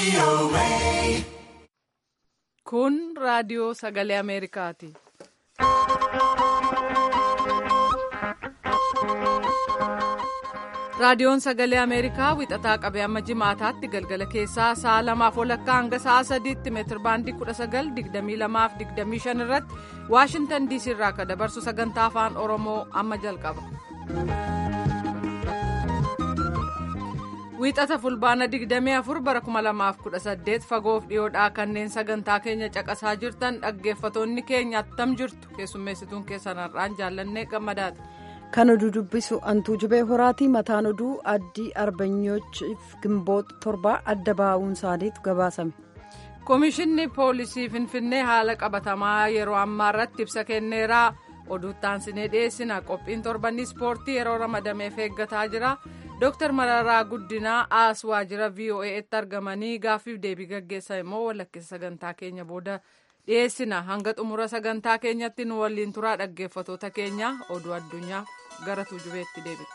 Kun raadiyoo sagalee Ameerikaati. Raadiyoon sagalee Ameerikaa wixataa qabee amma jimaataatti galgala keessaa sa'a lamaaf walakkaa hanga sa'a sadiitti meetir baandii 1922-25 irratti Waashintan diisii irraa akka dabarsu sagantaa afaan Oromoo amma jalqaba. Wiixata fulbaana 24 bara 2018 fagoof dhiyoodhaa kanneen sagantaa keenya caqasaa jirtan dhaggeeffatoonni keenya attam jirtu keessummeessituun keessan har'aan jaallannee gammadaati. Kan oduu dubbisu antuu jubee horaatii mataan oduu addii arbanyoochiif gimboota torbaa adda baa'uun isaaniitu gabaasame. Komishinni poolisii Finfinnee haala qabatamaa yeroo ammaa irratti ibsa kenneeraa oduuttaan sinee dhiyeessina qophiin torbanii ispoortii yeroo ramadameef eeggataa jira. Dooktar Mararaa Guddinaa as waajjira VOA'tti argamanii gaaffiif deebii gaggeessan immoo walakkeessa sagantaa keenya booda dhiyeessina hanga xumura sagantaa keenyatti nu waliin turaa dhaggeeffatoota keenya oduu addunyaa gara tuujubeetti deebi'a.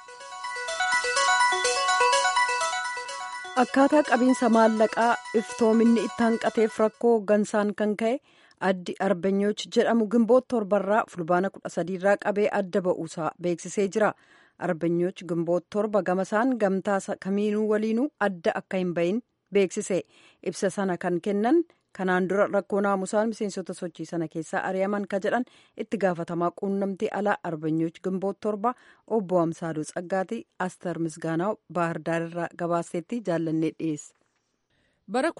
Akkaataa qabiinsa maallaqaa iftoominni itti hanqateef rakkoo hooggansaan kan ka'e addi arbanyooch jedhamu gimboota torbarraa fulbaana kudha sadiirraa qabee adda ba'uusaa beeksisee jira. arbanyooch gimboota torba gamasaan gamtaa kamiinuu waliinuu adda akka hin bahin beeksise ibsa sana kan kennan kanaan dura rakkoo naamusaan miseensota sochii sana keessaa ari'aman ka jedhan itti gaafatamaa quunnamtii alaa arbanyooch gimboota torba obbo Amsaadoo Tsaggaatii Aster Misgaanaa Baahirdaar irraa gabaaseetti jaallannee dhiyeesse. bara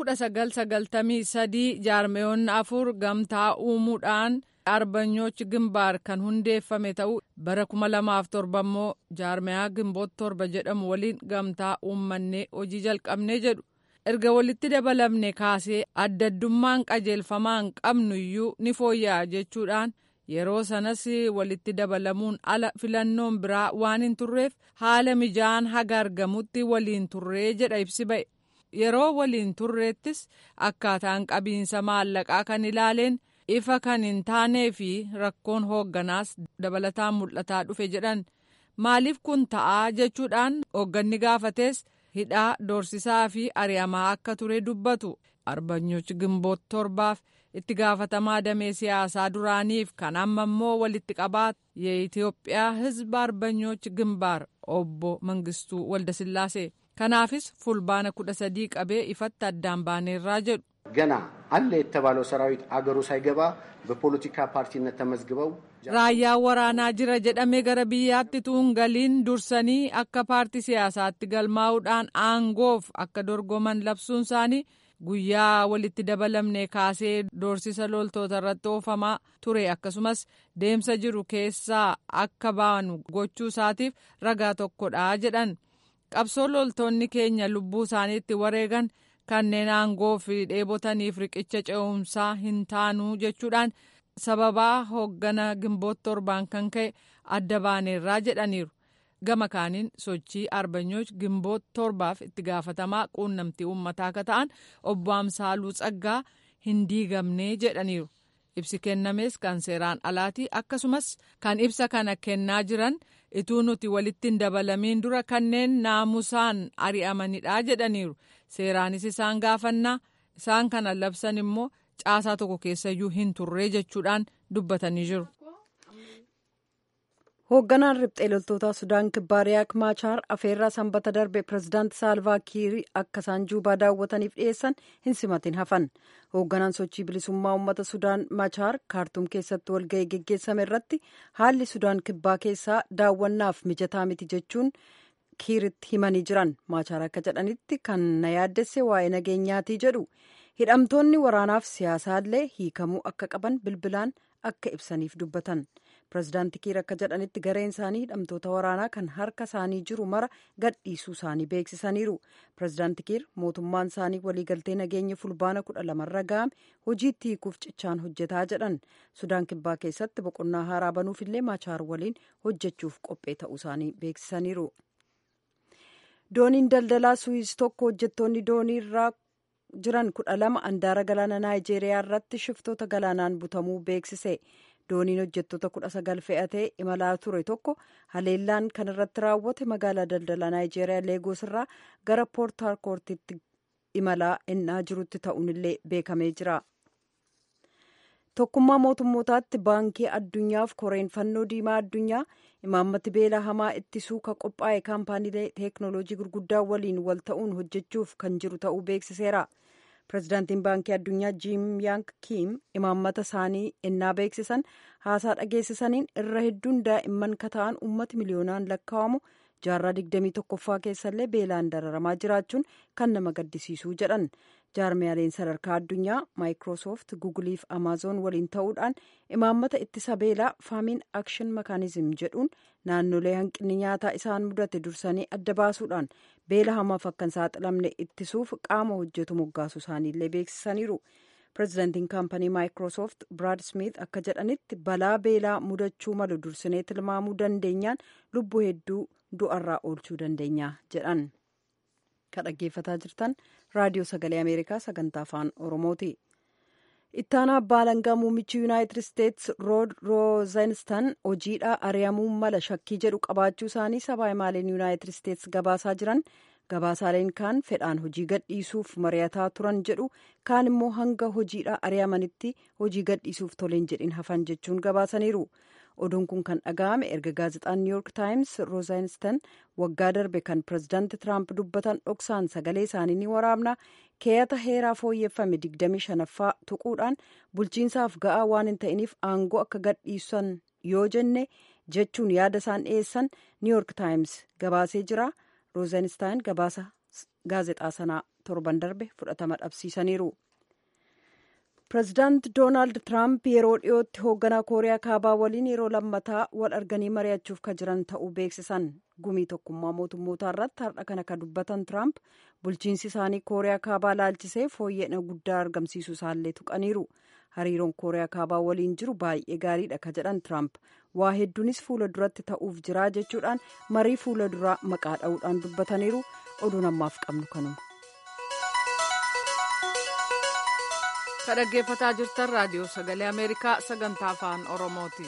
1993 jaarmeyoonni afur gamtaa uumuudhaan. arbanyoochi gimbaar kan hundeeffame ta'uu bara 2007 immoo jaarmeyaa gimboota torba jedhamu waliin gamtaa uummannee hojii jalqabnee jedhu erga walitti dabalamne kaasee adda addummaan qajeelfamaan qabnu iyyuu ni fooyya'a jechuudhaan yeroo sanas walitti dabalamuun ala filannoon biraa waan hin turreef haala mijaan haga argamutti waliin turree jedha ibsi ba'e yeroo waliin turreettis akkaataan qabiinsa maallaqaa kan ilaaleen. ifa kan hin taanee fi rakkoon hoogganaas dabalataan mul'ataa dhufe jedhan maaliif kun ta'aa jechuudhaan hoogganni gaafates hidhaa doorsisaa fi ari'amaa akka ture dubbatu arbanyoochi gimboota torbaaf itti gaafatamaa damee siyaasaa duraaniif kan amma immoo walitti qabaa የኢትዮጵyaa ህዝብ አርበኞች ግንባር obbo Mangistuu Waldasillaasee kanaafis fulbaana kudha sadii qabee ifatti addaan baaneerraa jedhu. ገና አለ የተባለው ሰራዊት አገሩ ሳይገባ በፖለቲካ ፓርቲነት ተመዝግበው raayyaan waraanaa jira jedhamee gara biyyaatti tuun galiin dursanii akka paartii siyaasaatti galmaa'uudhaan aangoof akka dorgoman labsuun isaanii guyyaa walitti dabalamne kaasee doorsisa loltoota irratti oofamaa ture akkasumas deemsa jiru keessaa akka baanu gochuu isaatiif ragaa tokkodha jedhan qabsoo loltoonni keenya lubbuu isaaniitti wareegan. kanneen aangoo fi dheebotaniif riqicha ce'umsaa hin taanuu jechuudhaan sababaa hooggana gimboota torbaan kan ka'e adda baaneerraa jedhaniiru gama kaaniin sochii arbanyooch gimboota torbaaf itti gaafatamaa quunnamtii uummataa akka ta'an obbo Amsaaluu Tsaggaa hin diigamnee jedhaniiru ibsi kennames kan seeraan alaatii akkasumas kan ibsa kana kennaa jiran ituu nuti walitti hin dabalamiin dura kanneen naamusaan ari'amanidha jedhaniiru. seeraanis isaan gaafannaa isaan kana labsan immoo caasaa tokko keessayyuu hin turree jechuudhaan dubbatanii jiru. hoogganaan riphxee loltoota sudaan kibbaa riyaak maachaar afeerraa sanbata darbe pirezidaanti saalvaa kiirii akka isaan juubaa daawwataniif dhiyeessan hin simatin hafan hoogganaan sochii bilisummaa uummata sudaan maachaar kaartuum keessatti walga'ii geggeessame irratti haalli sudaan kibbaa keessaa daawwannaaf mijataa miti jechuun. kiiritti himanii jiran maachaar akka jedhanitti kan na yaaddesse waa'ee nageenyaatii jedhu hidhamtoonni waraanaaf siyaasaallee hiikamuu akka qaban bilbilaan akka ibsaniif dubbatan pirezidaanti kiir akka jedhanitti gareen isaanii hidhamtoota waraanaa kan harka isaanii jiru mara gadhiisuu isaanii beeksisaniiru pirezidaanti kiir mootummaan isaanii waliigaltee nageenya fulbaana kudha lamarra ga'ame hojiitti hiikuuf cichaan hojjetaa jedhan sudaan kibbaa keessatti boqonnaa haaraa banuufillee maachaar waliin hojjechuuf qophee ta'uu isaanii beeksisaniiru. dooniin daldalaa suwiis tokko hojjettoonni doonii irraa jiran kudha lama andaara galaana naayijeeriyaa irratti shiftoota galaanaan butamuu beeksise dooniin hojjettoota kudha sagal fe'atee imalaa ture tokko haleellaan kan irratti raawwate magaalaa daldalaa naayijeeriyaa leegoos irraa gara poort harkoortitti imalaa ennaa jirutti ta'uunillee beekamee jira. tokkummaa mootummootaatti baankii addunyaaf koreen fannoo diimaa addunyaa imaammatti beela hamaa ittisuu ka qophaa'e kaampaaniilee teeknooloojii gurguddaa waliin wal ta'uun hojjechuuf kan jiru ta'uu beeksiseera. pirezidaantiin baankii addunyaa jiim yaank kiim imaammata isaanii ennaa beeksisan haasaa dhageessisaniin irra hedduun daa'imman kata'an ummati miliyoonaan lakkaa'amu jaarraa digdamii tokkoffaa keessallee beelaan dararamaa jiraachuun kan nama gaddisiisuu jedhan jaarmiyaaleen sadarkaa addunyaa maayikiroosoft guuguliif amaazoon waliin ta'uudhaan imaammata ittisa beelaa faamiin akshin makaanizim jedhuun naannolee hanqinni nyaataa isaan mudate dursanii adda baasuudhaan beela hamaaf akka hin saaxilamne ittisuuf qaama hojjetu moggaasu isaaniillee beeksisaniiru. pirezidaantiin kaampanii maayikiroosoft biraad smith akka jedhanitti balaa beelaa mudachuu malu dursinee tilmaamuu dandeenyaan lubbuu hedduu du'arraa oolchuu dandeenya jedhan kan dhaggeeffataa jirtan raadiyoo sagalee ameerikaa sagantaa afaan oromooti ittaanaa abbaa alangaa muummichi yuunaayitid isteets rood roozenstan hojiidhaa ari'amuu mala shakkii jedhu qabaachuu isaanii sabaa himaaleen yuunaayitid isteets gabaasaa jiran gabaasaaleen kaan fedhaan hojii gadhiisuuf mari'ataa turan jedhu kaan immoo hanga hojiidhaa ari'amanitti hojii gadhiisuuf toleen jedhin hafan jechuun gabaasaniiru oduun kun kan dhaga'ame erga gaazexaan niw yoork taayims roozenstan waggaa darbe kan pirezidaanti tiraamp dubbatan dhoksaan sagalee isaanii ni waraabna keeyata heeraa fooyyeffame 25ffaa tuquudhaan bulchiinsaaf ga'aa waan hin ta'iniif aangoo akka gadhiisan yoo jenne jechuun yaada isaan dhiyeessan niw yoork taayims gabaasee jira. roozenstaan gabaasa gaazexaa sanaa torban darbe fudhatama dhabsiisaniiru. pirezidaant doonaald tiraamp yeroo dhiyootti hoogganaa kooriyaa kaabaa waliin yeroo lammataa wal arganii mari'achuuf ka jiran ta'uu beeksisan gumii tokkummaa mootummootaa irratti har'a kana ka dubbatan tiraamp bulchiinsi isaanii kooriyaa kaabaa laalchisee fooyya'ina guddaa argamsiisuu isaallee tuqaniiru hariiroon kooriyaa kaabaa waliin jiru baay'ee gaariidha ka jedhan tiraamp waa hedduunis fuula duratti ta'uuf jiraa jechuudhaan marii fuula duraa maqaa dha'uudhaan dubbataniiru oduun ammaaf qabnu kanuma. ka dhaggeeffataa jirtan raadiyoo sagalee ameerikaa sagantaa afaan oromooti.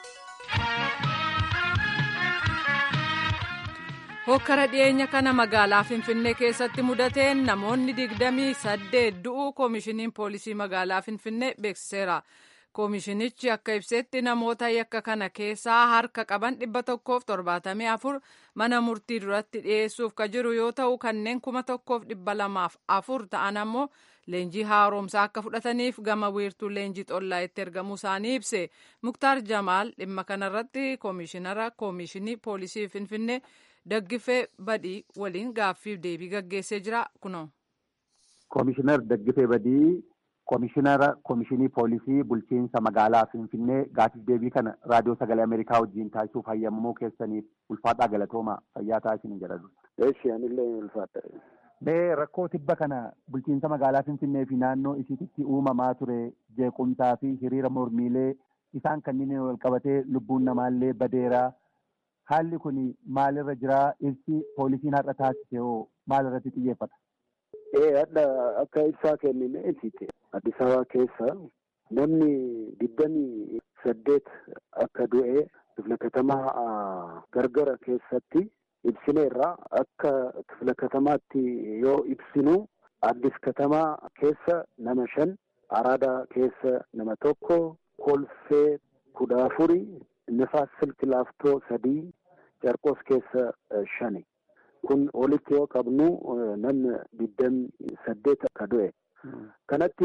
hokkara dhiyeenya kana magaalaa finfinnee keessatti mudateen namoonni digdamii saddeet du'uu koomishiniin poolisii magaalaa finfinnee beeksiseera. koomishinichi akka ibsetti namoota yakka kana keessaa harka qaban dhibba tokkoof torbaatamii afur mana murtii duratti dhiyeessuuf ka jiru yoo ta'u kanneen kuma tokkoof dhibba lamaaf afur ta'an ammoo leenjii haaromsaa akka fudhataniif gama wiirtuu leenjii xollaa itti ergamuu isaanii ibse muktaar jamaal dhimma kanarratti koomishinara koomishinii poolisii finfinnee daggifee badii waliin gaaffiif deebii gaggeessee jira kunoo. koomishinar daggifee badii. Koomishinara Koomishinii Poolisii Bulchiinsa Magaalaa Finfinnee gaaffiif deebii kana raadiyoo sagalee Ameerikaa wajjin taasisuuf hayyamamuu keessaniif ulfaadhaa galatooma fayyaa taasisanii jedhadhu. Eessi anillee ulfaadha. Mee rakkoo tibba kana bulchiinsa magaalaa Finfinnee fi naannoo isiitti uumamaa ture jeequmsaa fi hiriira mormiilee isaan kanneen wal qabatee lubbuun namaallee badeeraa haalli kun maalirra jiraa ibsi poolisiin har'a taasise hoo maalirratti xiyyeeffata? Ee hadha akka ibsaa kennine ibsite Addis Ababaa keessa namni digdamii saddeet akka du'e kifla katamaa gargara keessatti ibsineerra akka kifla katamaatti yoo ibsinu Addis katamaa keessa nama shan Araadaa keessa nama tokko Kolfee kudha afuri Nifaas Silki Laaftoo sadii Carqos keessa shani. kun walitti yoo qabnu namni digdamii saddeet akka du'e. Kanatti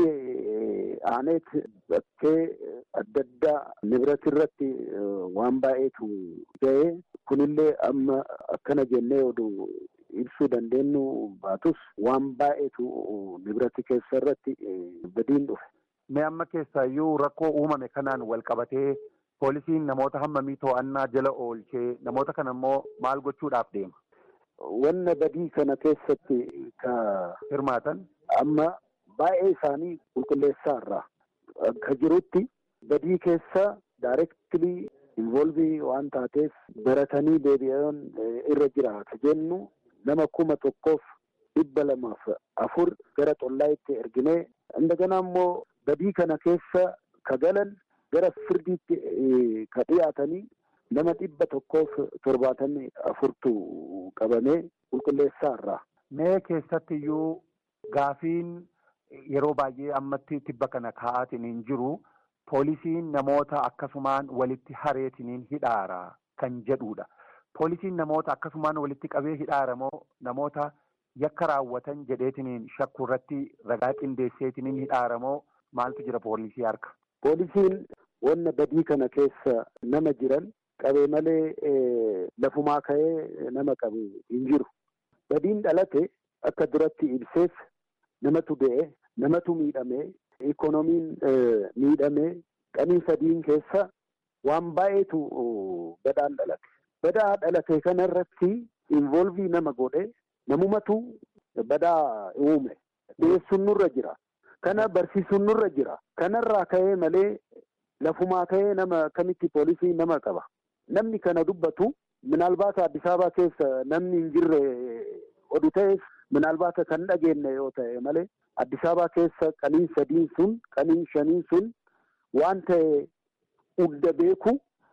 aaneet bakkee adda addaa nibirati irratti waan baay'eetu ga'e kunillee amma akkana jennee oduu ibsuu dandeenyu baatus waan baay'eetu nibirati keessa irratti badiin dhufe. Mee amma keessaayyuu rakkoo uumame kanaan wal qabatee poolisiin namoota hammamii to'annaa jala oolchee namoota kana immoo maal gochuudhaaf deema? Wanna badii kana keessatti ka hirmaatan amma baay'ee isaanii qulqulleessaa irraa akka jirutti badii keessa daayirektilii involvii waan taateef baratanii deebi'an irra jira ka jennu nama kuma tokkoof dhibba lamaaf afur gara xollaayitti erginee indagana immoo badii kana keessa ka galan gara firdiitti ka dhiyaatanii nama dhibba tokkoof torbaatamii afurtu qabamee qulqulleessaa irraa. Mee keessatti iyyuu Gaafiin yeroo baay'ee ammatti tibba kana kaa'aatiniin jiru poolisiin namoota akkasumaan walitti hareetiniin hidhaara kan jedhudha. Poolisiin namoota akkasumaan walitti qabee hidhaara moo namoota yakka raawwatan jedheetiniin shakku irratti ragaa qindeesseetiniin hidhaara moo maaltu jira poolisii harka? Poolisiin wanna badii kana keessa nama jiran qabee malee lafumaa ka'ee nama qabu hin jiru. Badiin dhalate akka duratti ibsees namatu du'e, namatu miidhame, ikoonomiin miidhame, qanii sadiin keessa waan baay'eetu badaan dhalate. Badaa dhalate kanarratti involvii nama godhe namumatu badaa uume. Dhiyeessuun nurra jira. Kana barsiisuun nurra jira. Kanarraa ka'ee malee lafumaa ka'ee nama akkamitti poolisii nama qaba. Namni kana dubbatu minaalbaata Addis Ababaa keessa namni hin jirre oduu ta'eef minaalbaata kan dhageenye yoo ta'e malee Addis Ababaa keessa qaniin sadiin sun qaniin shaniin sun waan ta'e hunda beeku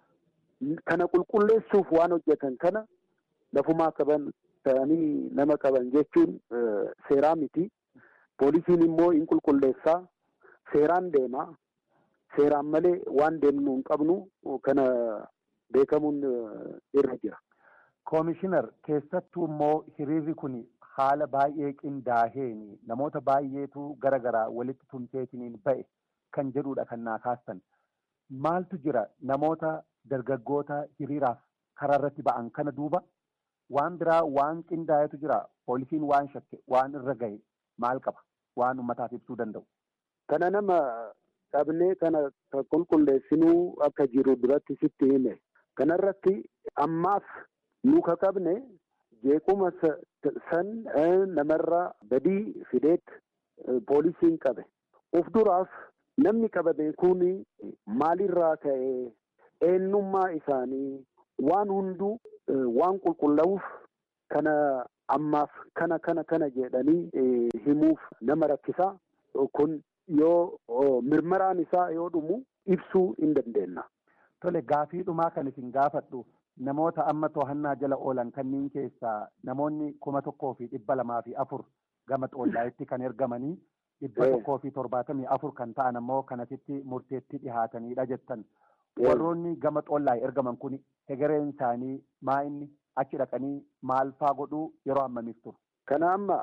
kana qulqulleessuuf waan hojjetan kana lafumaa qaban ta'anii nama qaban jechuun seeraa miti. Poolisiin immoo hin qulqulleessaa seeraan deema. Seeraan malee waan deemnu hin qabnu kana beekamuun irra jira. Koomishinar keessattuu immoo hiriirri kun haala baay'ee qindaaheen namoota baay'eetu gara garaa walitti tumseetiniin ba'e kan jedhudha kan naa kaastan. Maaltu jira namoota dargaggoota hiriiraaf karaa irratti ba'an kana duuba waan biraa waan qindaahetu jira poolisiin waan shakke waan irra gahe maal qaba waan ummataaf ibsuu danda'u. Kana nama qabnee kana qulqulleessinuu akka jiru duratti sitti hime. Kanarratti ammaaf nu ka qabne jeequma san namarra badii fideet poolisiin qabe. Uf duraaf namni qabame kun maalirraa ka'ee eenyummaa isaanii waan hunduu waan qulqullaa'uuf kana ammaaf kana kana kana jedhanii himuuf nama rakkisaa kun yoo mirmaraan isaa yoo dhumu ibsuu hin dandeenya. Tole gaafii dhumaa kan isin gaafadhu namoota amma to'annaa jala oolan kanneen keessaa namoonni kuma tokkoo fi dhibba lamaa fi afur gama xollaayitti kan ergamanii dhibba tokkoo fi torbaatamii afur kan ta'an ammoo kanasitti murteetti dhihaatanidha jettan. Warroonni gama xollaay ergaman kun hegereen isaanii maa inni achi dhaqanii maal faa godhuu yeroo ammamiif turu. Kana amma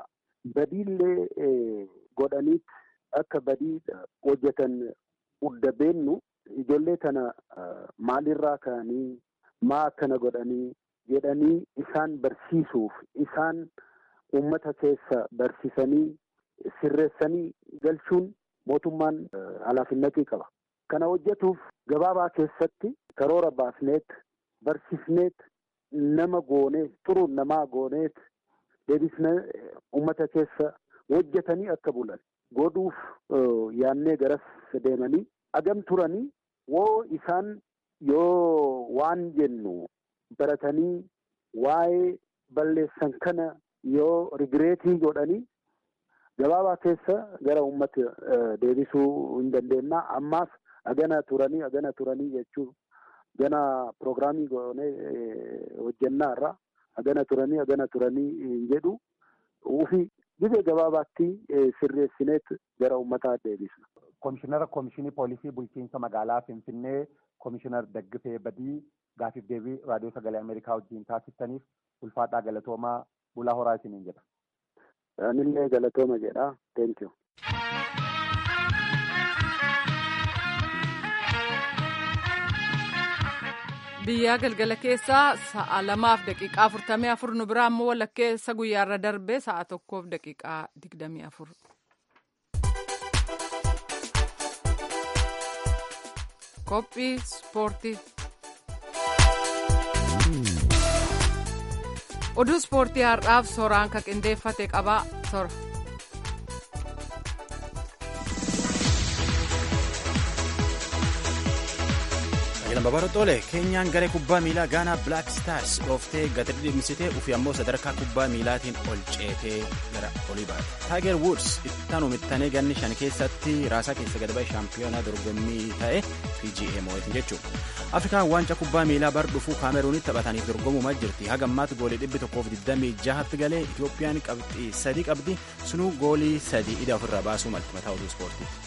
badiillee godhaniit akka badii hojjetan hunda beennu ijoollee tana maalirraa ka'anii maa akkana godhanii jedhanii isaan barsiisuuf isaan uummata keessa barsiisanii sirreessanii galchuun mootummaan halaafinnatii qaba. Kana hojjetuuf gabaabaa keessatti karoora baasneet barsiisneet nama gooneet xuruun namaa gooneet deebisnee uummata keessa hojjetanii akka bulan godhuuf yaannee garas deemanii agam turanii woo isaan yoo waan jennu baratanii waa'ee balleessan kana yoo rigireetii godhanii gabaabaa keessa gara uummata deebisuu hin dandeenya ammaaf agana turanii agana turanii jechuun gana piroogiraamii goonee hojjennaa irraa agana turanii agana turanii hin jedhu ufi dhibee gabaabaatti sirreessineet gara uummataa deebisna. Komishinara Komishinii Poolisii Bulchiinsa Magaalaa Finfinnee Komishinar Daggifee Badii gaafiif deebii raadiyoo sagalee Ameerikaa wajjin taasistaniif ulfaadhaa galatoomaa bulaa horaa isiniin jedha. Anillee galatooma jedha. Thank you. biyyaa galgala keessaa sa'a lamaaf daqiiqaa afurtamii afur nu biraa ammoo walakkeessa guyyaarra darbee sa'a tokkoof daqiiqaa digdamii afur. qophii ispoortii. oduu ispoortii har'aaf soraan ka qindeeffate qabaa sora. Ilma Baroxoole keenyaan garee kubbaa miilaa Gaanaa Black Stars dhooftee gadi dhimmisitee ufi ammoo sadarkaa kubbaa miilaatiin ol ceetee gara olii baate. Tiger Woods ittaan uummatanii ganni shan keessatti raasaa keessa gad ba'e shaampiyoonaa dorgommii ta'e PGA moo'eetiin jechuudha. Afrikaan waancaa kubbaa miilaa bar dhufuu kaameruunitti taphataniif dorgomumaa jirti. Haga ammaatti goolii dhibbi tokkoof 26tti galee Itoophiyaan qabxii sadii qabdi. Sunuu goolii sadii ida ofirraa baasuu malti mataa oduu ispoortiiti.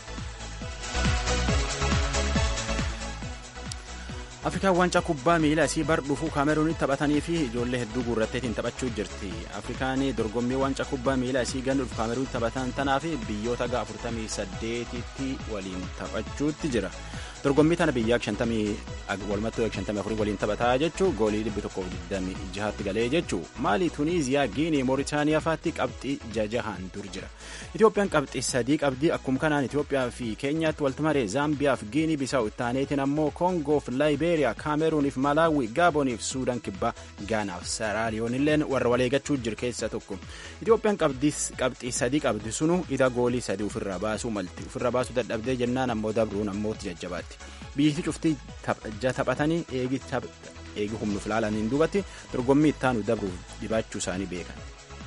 afrikaan waancaa kubbaa miilaa isii bar dhufuu kaameruunitti taphatanii fi ijoollee hedduu guurratteetiin taphachuu jirti afrikaan dorgommii waancaa kubbaa miilaa isii ganna dhufu kaameruunitti taphatan tanaa fi biyyoota gaa 48tti waliin taphachuutti jira dorgommii tana biyyaa 50 walumattuu 54 waliin taphataa jechuu goolii 126tti galee jechuu maalii tuniiziyaa giinii mooritaaniyaa faatti qabxii jajahaan dur jira itoophiyaan qabxii sadii qabdii akkuma kanaan itoophiyaa fi keenyaatti waltumaree zaambiyaa fi giinii bisaa'u ittaaneetiin ammoo koongoof laayibeeriyaa kaameruuniif malaawii gaaboniif suudaan kibbaa gaanaaf saraaliyoonilleen warra waleegachuu jiru keessa tokko itoophiyaan qabxii sadii qabdi sunu ida goolii sadii ofirraa baasuu malti ofirraa baasuu dadhabdee jennaan ammoo dabruun ammootti jajjabaatti biyyi cuftii taphatanii eegi humnu filaalaniin duubatti dorgommii ittaanu dabruuf dhibaachuu isaanii beekan.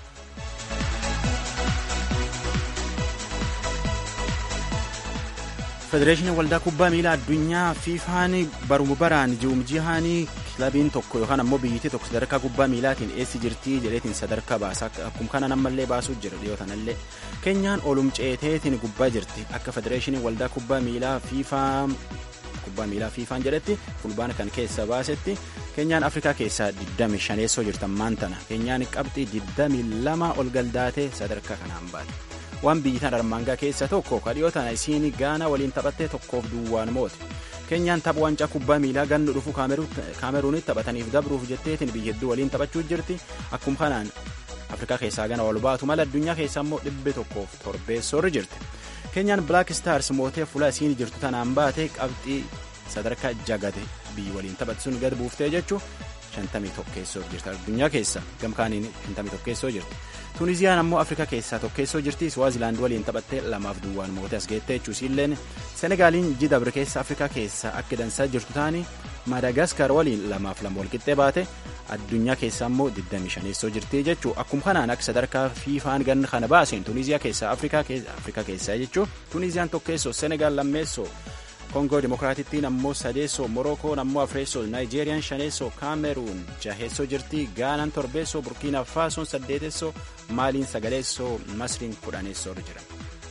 federeeshinii waldaa kubbaa miilaa addunyaa fiifaan baruma baraan ji'umjihaanii kilabiin tokko yookaan ammoo biyyittii tokko sadarkaa kubbaa miilaatiin eessi jirtii jedheetiin sadarkaa baasa akkuma kana nammallee baasuu jira dhiyootanallee keenyaan olum ceeteetiin gubbaa jirti akka federeeshinii waldaa kubbaa miilaa fiifaa kubbaa miilaa fiifaan jedhetti fulbaana kan keessa baasetti keenyaan afrikaa keessaa 25 jirtan maantana keenyaan qabxii 22 ol galdaatee sadarkaa kanaan baate. waan biyyitaan armaangaa keessa tokko kadhiyoo tana isiin gaana waliin taphattee tokkoof duwwaan moote keenyaan tapha waancaa kubbaa miilaa gannu dhufu kaameruunitti taphataniif dabruuf jetteetiin biyya hedduu waliin taphachuu jirti akkuma kanaan afrikaa keessaa gana ol baatu mala addunyaa keessa immoo dhibbe tokkoof torbeessoorri jirti keenyaan black stars mootee fuula isiin jirtu tanaan baate qabxii sadarkaa jagate biyyi waliin taphattuun gad buuftee jechuu 51 tokkeessoo jirti addunyaa keessa gamkaaniin 51 tokkeessoo jirti. tuuniziyaan ammoo afrikaa keessaa tokkeessoo jirti swaazilaand waliin taphattee lamaaf duwwaan moote as geettee jechuusiilleen senegaaliin jidabre keessa afrikaa keessaa akka dansaa jirtu taani madagaskar waliin lamaaf lama walqixxee baate addunyaa keessa ammoo 25 jirti jechuu akkuma kanaan akka sadarkaa fiifaan ganna kana baaseen tuuniziyaa keessaa afrikaa keessaa jechuu tuuniziyaan tokkeessoo senegaal lammeessoo koongoo dimokiraatittiin ammoo sadeessoo morookoon ammoo afreessoo naayijeeriyaan shaneessoo kaameruun jaheessoo jirti gaanaan torbeessoo burkiina faasoon saddeetessoo maaliin sagaleessoo masriin kudhaneessoo jira.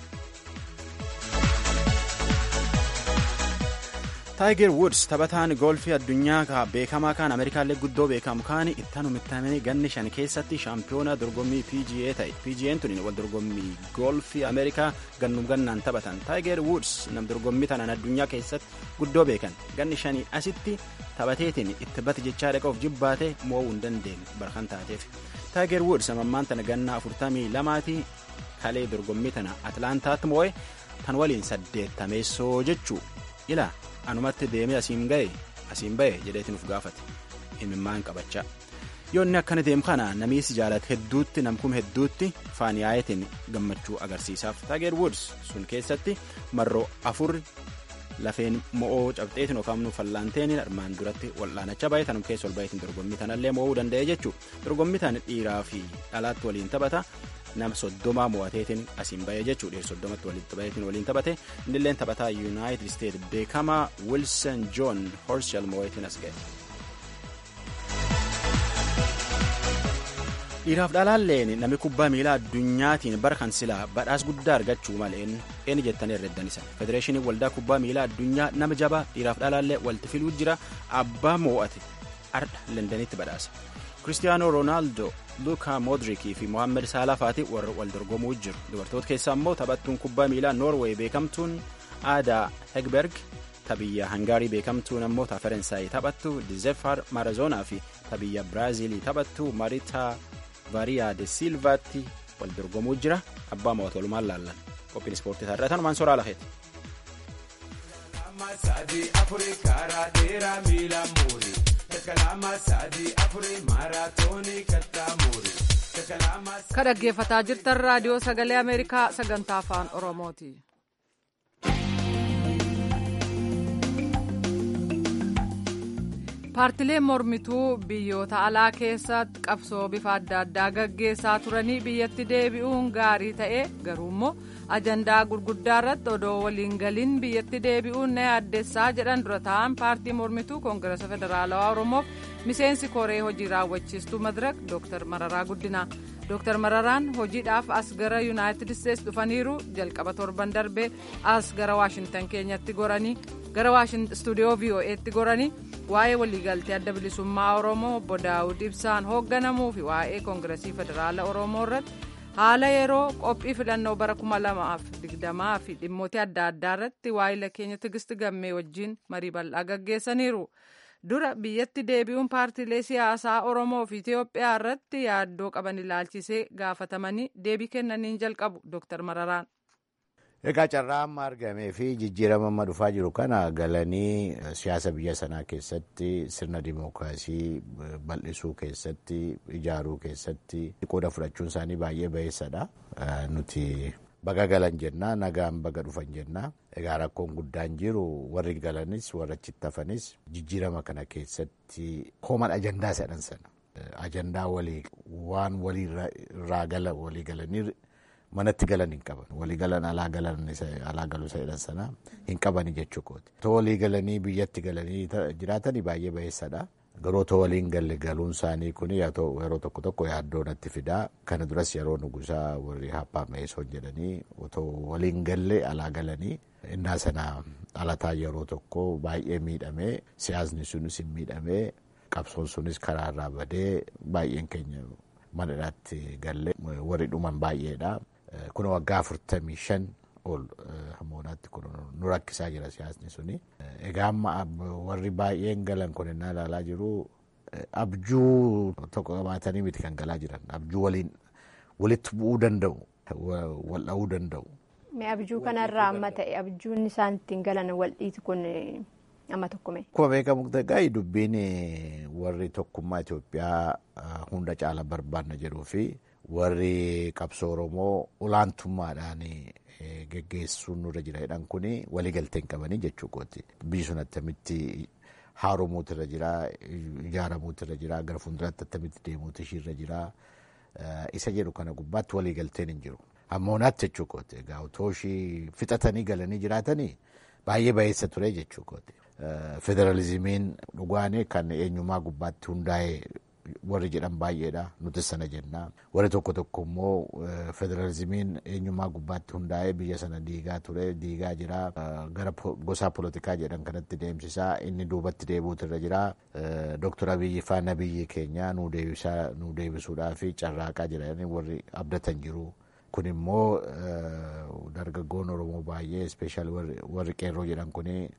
taayiger wuds taphataan goolfii addunyaa beekamaa kaan ameerikaallee guddoo beekamu kaan ittaan umittamanii ganni shan keessatti shaampiyoonaa dorgommii pga ta'e pg'n tun wal dorgommii goolfii ameerikaa gannum gannaan taphatan taayiger wuds nam dorgommii tanaan addunyaa keessatti guddoo beekan ganni shanii asitti taphateetiin itti bati jechaa dhaqauf jibbaate mo'uu hin dandeenye barkan taateef taayiger wuds amammaan tana ganna afurtamii lamaati kalee dorgommii tana atlaantaatti mo'e tan waliin saddeettameessoo jechuu ila anumatti deemee asiin ga'e asiin ba'e jedheetiin uf gaafate imimmaan qabachaa yoo inni akkana deemu kana namiisi jaalate hedduutti namkum hedduutti faan yaayetiin gammachuu agarsiisaaf taageer wuds sun keessatti marroo afur lafeen mo'oo cabxeetiin yookaan nu fallaanteen armaan duratti wal'aanachaa baay'ee tanum keessa ol baay'eetiin dorgommii tanallee mo'uu danda'e jechuu dorgommii tan dhiiraa fi dhalaatti waliin taphata nama soddomaa mo'ateetiin asiin ba'ee jechuu dhiyeessu soddomatti walitti baheetiin waliin taphate innilleen taphataa yuunaayitid isteet beekamaa wilson joon horshal mo'ateetiin as ga'e. dhiiraaf dhalaalleen namni kubbaa miilaa addunyaatiin bara kan silaa badhaas guddaa argachuu maleen eenyu jettanii herreddan isa federeeshinii waldaa kubbaa miilaa addunyaa nama jabaa dhiiraaf dhalaallee walitti filuu jira abbaa mo'ate ardha lendanitti badhaasa kiristiyaanoo roonaaldoo luukaa moodrikii fi mohaammed saalafaati warra wal dorgomuu jiru dubartoota keessaa immoo taphattuun kubbaa miilaa noorweey beekamtuun aadaa hegberg tabiyya hangaarii beekamtuun ammoo ta ferensaayii taphattu dizefar marazoonaa fi tabiyya biraaziilii taphattu maritaa variyaa de silvaatti wal dorgomuu jira abbaa mo'atu walumaan laallan qophiin ispoortii taarraa tanumaan soraa lakeeti. ka dhaggeeffataa jirtan raadiyoo sagalee ameerikaa sagantaa afaan oromooti. paartileen mormituu biyyoota alaa keessatti qabsoo bifa adda addaa gaggeessaa turanii biyyatti deebi'uun gaarii ta'e garuu immoo ajandaa gurguddaa irratti odoo waliin galiin biyyatti deebi'uun na yaaddessaa jedhan dura ta'an paartii mormituu koongireesa federaalawaa oromoof miseensi koree hojii raawwachiistuu madirak dooktar mararaa guddinaa dooktar mararaan hojiidhaaf as gara yuunaayitid isteets dhufaniiru jalqaba torban darbee as gara waashintan keenyatti goranii gara istuudiyoo vo'eetti goranii waa'ee waliigaltee adda bilisummaa oromoo obbo daawud ibsaan hoogganamuu fi waa'ee koongireesii federaala oromoo irratti haala yeroo qophii filannoo bara 2020 fi dhimmoota adda addaa irratti waa'ila keenya tigisti gammee wajjin marii bal'aa gaggeessaniiru. dura biyyatti deebi'uun paartiilee siyaasaa oromoo fi itiyoophiyaa irratti yaaddoo qaban ilaalchisee gaafatamanii deebii kennaniin jalqabu dooktar mararaan. Egaa carraa amma argamee fi jijjiirama amma dhufaa jiru kana galanii siyaasa biyya sanaa keessatti sirna dimookiraasii bal'isuu keessatti ijaaruu keessatti qooda fudhachuun isaanii baay'ee bayeessadha. Nuti baga galan jennaa nagaan baga dhufan jennaa. Egaa rakkoon guddaan jiru warri galanis warra achitti hafanis jijjiirama kana keessatti kooman ajandaa jedhan sana. Ajandaa walii waan walii irraa gala walii galanii manatti galan hin qaban walii galan alaa galan alaa galuu isa jedhan sana hin qabani jechuu kooti. Otoo walii galanii biyyatti galanii jiraatanii baay'ee bayeessadha. Garuu otoo waliin galle galuun isaanii kun yeroo tokko tokko yaaddoo natti fidaa. Kana duras yeroo nugusaa warri haphaa meesoon jedhanii otoo waliin galle alaa galanii innaa sana alataa yeroo tokko baay'ee miidhamee siyaasni sunis hin miidhamee qabsoon sunis karaarraa badee baay'een keenya manadhaatti galle warri dhuman baay'eedha. Kun waggaa afurtamii shan ol hammoonaatti kun nu rakkisaa jira siyaasni suni. Egaa amma warri baay'een galan kun innaa ilaalaa jiru abjuu tokko qabaatanii miti kan galaa jiran abjuu waliin walitti bu'uu danda'u wal dha'uu danda'u. Mee abjuu kanarraa amma ta'e abjuun isaan ittiin galan wal dhiitu kun amma tokko mee. Akkuma beekamu ta'e dubbiin warri tokkummaa Itoophiyaa hunda caala barbaanna jedhuu fi warri qabsoo Oromoo olaantummaadhaan geggeessuun nurra jira jedhan kun waliigaltee hin qabanii jechuu kooti. Biyyi sun attamitti haaromuutu irra jira, ijaaramuutu irra jira, gara fuulduraatti attamitti deemuutu ishiirra jira. Isa jedhu kana gubbaatti waliigalteen hin jiru. Hammoonaatti jechuu kooti. Egaa otoo ishii fixatanii galanii jiraatanii baay'ee bayeessa ture jechuu kooti. Federalizimiin dhugaan kan eenyummaa gubbaatti hundaa'e warri jedhan baay'eedha. Nuti sana jennaa. Warri tokko tokko immoo federalizimiin eenyummaa gubbaatti hundaa'ee biyya sana diigaa ture, diigaa jira. Gara gosaa polotikaa jedhan kanatti deemsisaa inni duubatti deebi'uutu irra jira. Dooktar Abiyyi faana biyyi keenya nu deebisuudhaaf carraaqaa jiran warri abdatan jiru. Kun immoo dargaggoon Oromoo baay'ee ispeeshaal warri qeerroo jedhan kuni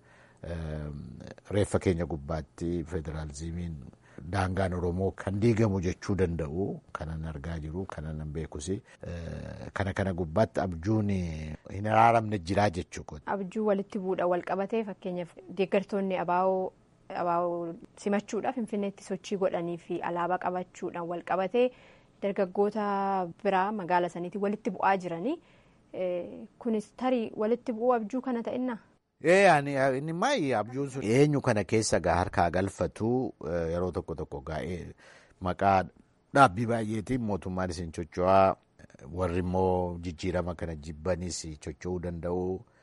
reeffa keenya gubbaatti federalizimiin daangaan Oromoo kan diigamu jechuu danda'u kanan argaa jiru kanan beekus kana kana gubbaatti abjuun hin araaramne jiraa jechuu Abjuu walitti bu'uudha wal qabatee fakkeenyaaf deeggartoonni abaa'oo abaa'oo simachuudhaaf finfinneetti sochii godhanii fi alaabaa qabachuudhaan wal qabatee dargaggoota biraa magaala saniitiin walitti bu'aa jiranii kunis tarii walitti bu'uu abjuu kana ta'innaa. inni maayi abjuun sun eenyu kana keessa gaa harkaa galfatu yeroo tokko tokko gaa'ee maqaa dhaabbii baay'eetiin mootummaan isin chocho'aa warri immoo jijjiirama kana jibbanis chocho'uu danda'u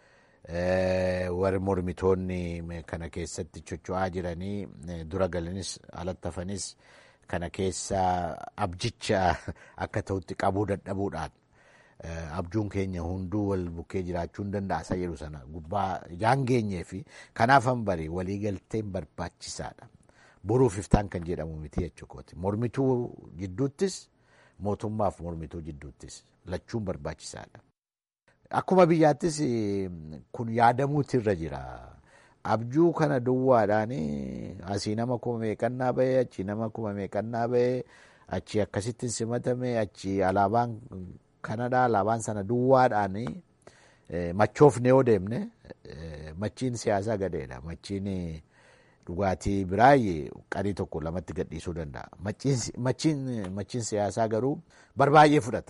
warri mormitoonni kana keessatti chocho'aa jiranii dura galanis alatti hafanis kana keessa abjicha akka ta'utti qabuu dadhabuudhaan. abjuun keenya hunduu wal bukkee jiraachuu hin danda'a isa jedhu sana gubbaa ijaan geenyee fi kanaaf hanbari waliigalteen barbaachisaadha. Boruuf iftaan kan jedhamu miti jechuukooti. Mormituu jidduuttis mootummaaf mormituu jidduuttis lachuun barbaachisaadha. Akkuma biyyaattis kun yaadamuutu irra jira. Abjuu kana duwwaadhaan asii nama kuma meeqannaa bahee achi nama kuma meeqannaa bahee achi akkasittiin simatame achi alaabaan kanadha alaabaan sana duwwaadhaan machoofne yoo deemne machiin siyaasaa gadeedha machiin dhugaatii biraayi qarii tokko lamatti gadhiisuu danda'a machiin siyaasaa garuu barbaay'ee fudhata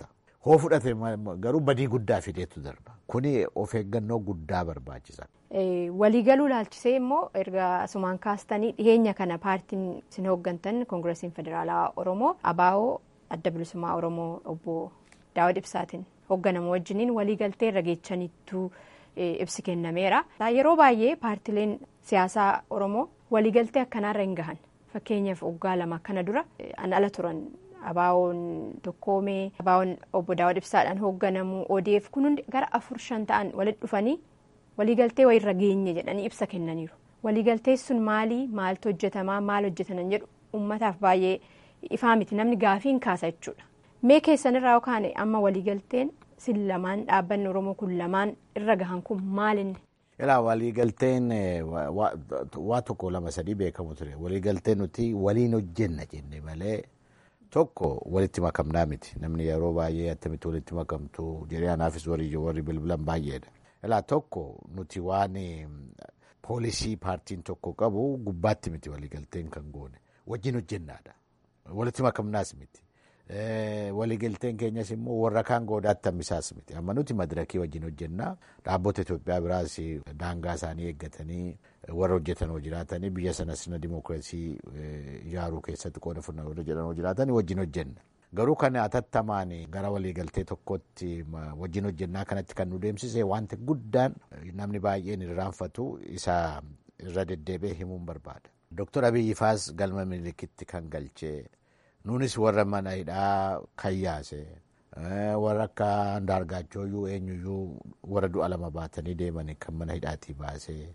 hoo fudhate garuu badii guddaa fideetu darba kuni of eeggannoo guddaa barbaachisa. Waliigaluu laalchisee immoo erga asumaan kaastanii dhiyeenya kana paartiin isin hooggantan koongiresiin federaalaa oromoo abaa'oo adda bilisummaa oromoo obbo daawud ibsaatiin hoogganamu wajjiniin waliigaltee irra geechaniittuu ibsi kennameera. Yeroo baay'ee paartileen siyaasaa oromoo waliigaltee akkanaarra hin gahan fakkeenyaaf waggaa lama kana dura an ala turan. Abaawoon tokkoomee abaawoon obbo Daawud Ibsaadhaan hoogganamu ODF kun hundi gara afur shan ta'an walitti dhufanii waliigaltee wayirra geenye jedhanii ibsa kennaniiru. Waliigaltee sun maalii maaltu hojjetamaa maal hojjetanan jedhu uummataaf baay'ee ifaa miti namni gaafiin kaasa jechuudha. Mee keessanirraa yookaan amma waliigalteen sin lamaan dhaabbanni Oromoo kun lamaan irra gahan kun maalinni? Ilaa waliigalteen waa tokko lama sadii beekamu ture. Waliigalteen nuti waliin hojjenna jenne malee. Tokko walitti makamnaa miti namni yeroo baay'ee attamitti walitti makamtu jedhee anaafis warri warri bilbilan baay'eedha. Ilaa tokko nuti waan poolisii paartiin tokko qabu gubbaatti miti waliigalteen kan goone wajjin hojjennaadha. Walitti makamnaas miti. Waliigalteen keenyas immoo warra kaan goodaatti hammisaas miti. Amma nuti madirakii wajjin hojjennaa dhaabbota Itoophiyaa biraas daangaa isaanii eeggatanii warra hojjetan hoo jiraatanii biyya sana sirna dimookiraasii ijaaruu keessatti qooda fudhannaa warra jedhan hoo jiraatan wajjin hojjenna. Garuu kan atattamaan gara waliigaltee tokkotti wajjin hojjennaa kanatti kan nu deemsise wanti guddaan namni baay'een irraanfatu isa irra deddeebi'ee himuun barbaada. Dooktar Abiyyi Faas galma milikitti kan galchee nuunis warra mana hidhaa kan yaase warra akka Andaargaachooyyuu eenyuyyuu warra du'a lama baatanii deeman kan mana hidhaatii baasee.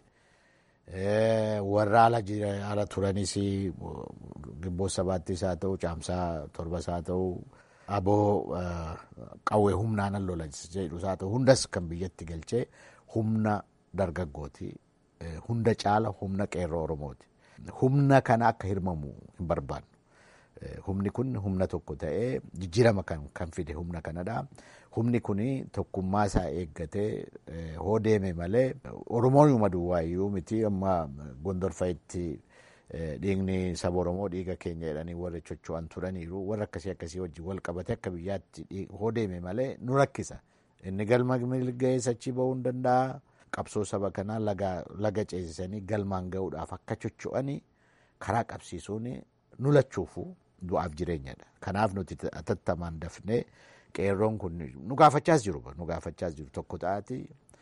warra ala turanis gibboo sabaattis haa ta'u caamsaa torbas haa ta'u aboo qawwee humnaan lola jedhus haa ta'u hundas kan biyyatti galchee humna dargaggooti hunda caala humna qeerroo oromooti humna kana akka hirmamu hin barbaannu humni kun humna tokko ta'ee jijjiirama kan fide humna kanadha. Humni kun tokkummaa isaa eeggatee hoo deeme malee Oromoon yuma duwwaayyuu miti amma gondorfa'itti dhiigni saba Oromoo dhiiga keenya jedhanii warri chocho'an turaniiru warra akkasii akkasii wajjin wal qabate akka biyyaatti hoo deeme malee nu rakkisa. Inni galma milga'ee achii bahuu hin danda'a. Qabsoo saba kanaa laga ceesisanii galmaan gahuudhaaf akka chocho'anii karaa qabsiisuun nu lachuufu du'aaf jireenyadha. Kanaaf nuti atattamaan dafnee. Qeerroon kun nu gaafachaas jiru nu gaafachaas jiru tokko ta'ati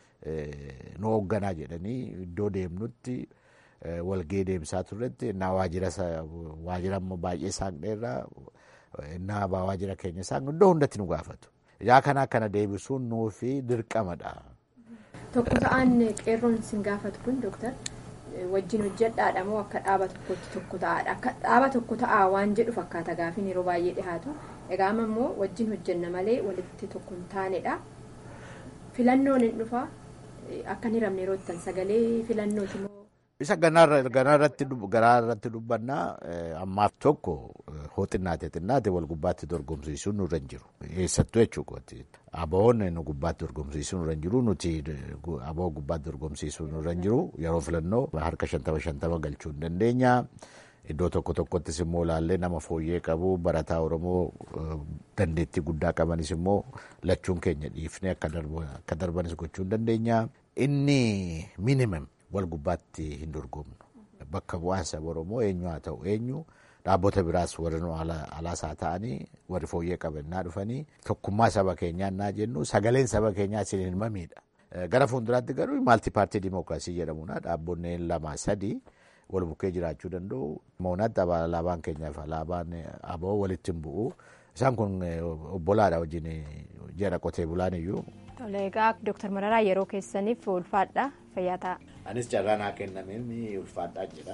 nu hoogganaa jedhanii iddoo deemnutti walgee deemsaa turretti innaa waajjira waajjira amma baay'ee saaqneerraa innaa waajjira keenya saaqnu iddoo hundatti nu gaafatu. Yaa kana akkana deebisuun nuufi dirqamadha. Tokko ta'an qeerroon sin gaafatu kun dooktar wajjin hojjedhaadha moo akka dhaaba tokkotti tokko ta'aadha akka dhaaba tokko ta'aa waan jedhu fakkaata gaafiin yeroo baay'ee dhihaatu. Egaa amma immoo wajjin hojjenna malee walitti tokko hin taanedha. Filannoon hin dhufa akka hin hiramne yeroo ittiin sagalee filannooti moo. Isa ganaarratti dubbannaa ammaaf tokko hoo xinnaate xinnaate wal gubbaatti dorgomsiisuun nurra hin jiru. Eessattuu jechuudha. Aboon nu gubbaatti dorgomsiisuun nurra hin jiru nuti aboo gubbaatti dorgomsiisuun nurra hin jiru yeroo filannoo harka shantama shantama galchuu hin dandeenya. Iddoo tokko tokkottis immoo ilaallee nama fooyyee qabu barataa Oromoo dandeettii guddaa qabanis immoo lachuun keenya dhiifnee akka darbanis gochuu hin dandeenya. Inni minimum wal gubbaatti hin dorgomnu. Bakka bu'aan saba Oromoo eenyu haa ta'u eenyu dhaabbota biraas warri nu alaas haa ta'anii warri fooyyee qabannaa dhufanii tokkummaa saba keenyaa naa jennu sagaleen saba keenyaa isin hin mamiidha. Gara fuulduraatti garuu maalti paartii dimookiraasii jedhamuna dhaabbonneen lama sadii. wal bukkee jiraachuu danda'u. Moonatti alaabaan keenyaaf alaabaan aboo walitti hin bu'u. Isaan kun obbolaadha wajjin jedha qotee bulaan iyyuu. Tole egaa Dooktar Mararaa yeroo keessaniif ulfaadha fayyaa ta'a. Anis carraa naa kennameen ulfaadhaa jedha.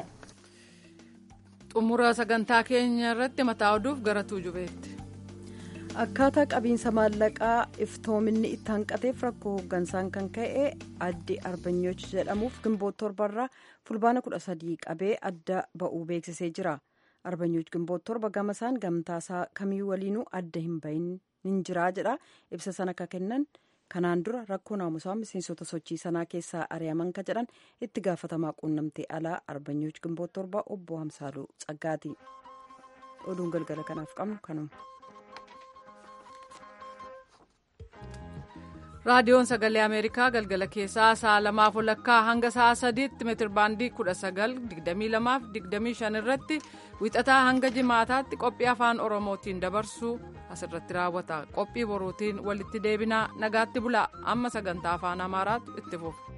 Xumura sagantaa keenya irratti mataa oduuf gara tuujubeetti. akkaataa qabiinsa maallaqaa iftoominni itti hanqateef rakkoo hooggansaan kan ka'e addi arbanyooch jedhamuuf gimboota torbarraa fulbaana kudha sadii qabee adda ba'uu beeksisee jira arbanyooch gimboota torba gamasaan gamtaasaa kamii waliinuu adda hin bahin hin jiraa jedha ibsa sana akka kennan kanaan dura rakkoo naamusaa miseensota sochii sanaa keessaa ari'aman ka jedhan itti gaafatamaa quunnamtee alaa arbanyooch gimboota torba obbo hamsaaluu tsaggaati oduun galgala kanaaf qabnu kanuma. raadiyoon sagalee ameerikaa galgala keessaa sa'a lamaaf walakkaa hanga sa'a sadiitti meetirbaandii kudha sagal digdamii lamaaf digdamii shan irratti wixataa hanga jimaataatti qophii afaan oromootiin dabarsuu asirratti raawwata qophii boruutiin walitti deebinaa nagaatti bulaa amma sagantaa afaan amaaraatu itti fufa.